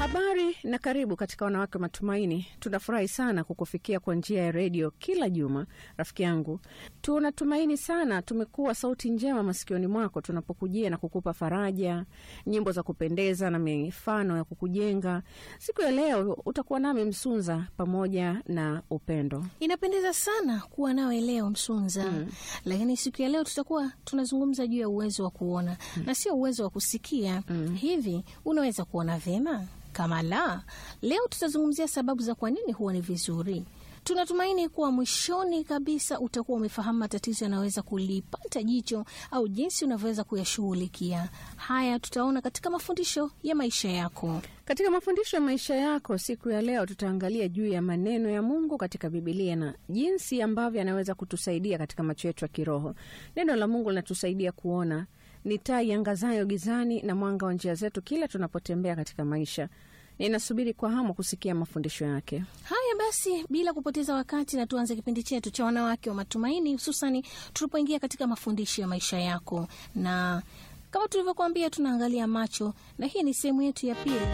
Habari na karibu katika Wanawake wa Matumaini. Tunafurahi sana kukufikia kwa njia ya redio kila juma. Rafiki yangu, tunatumaini sana tumekuwa sauti njema masikioni mwako tunapokujia na kukupa faraja, nyimbo za kupendeza na mifano ya kukujenga. Siku ya leo utakuwa nami Msunza pamoja na Upendo. Inapendeza sana kuwa nawe leo Msunza. Mm. Lakini siku ya leo tutakuwa tunazungumza juu ya uwezo wa kuona na sio uwezo wa kusikia. Hivi unaweza kuona vyema? Kama la, leo tutazungumzia sababu za kwa nini huwa ni vizuri. Tunatumaini kuwa mwishoni kabisa utakuwa umefahamu matatizo yanayoweza kulipata jicho au jinsi unavyoweza kuyashughulikia. Haya tutaona katika mafundisho ya maisha yako. Katika mafundisho ya maisha yako siku ya leo tutaangalia juu ya maneno ya Mungu katika Bibilia na jinsi ambavyo yanaweza kutusaidia katika macho yetu ya kiroho. Neno la Mungu linatusaidia kuona, ni taa iangazayo gizani na mwanga wa njia zetu kila tunapotembea katika maisha. Ninasubiri kwa hamu kusikia mafundisho yake. Haya basi, bila kupoteza wakati, na tuanze kipindi chetu cha wanawake wa matumaini, hususani tulipoingia katika mafundisho ya maisha yako, na kama tulivyokuambia, tunaangalia macho, na hii ni sehemu yetu ya pili.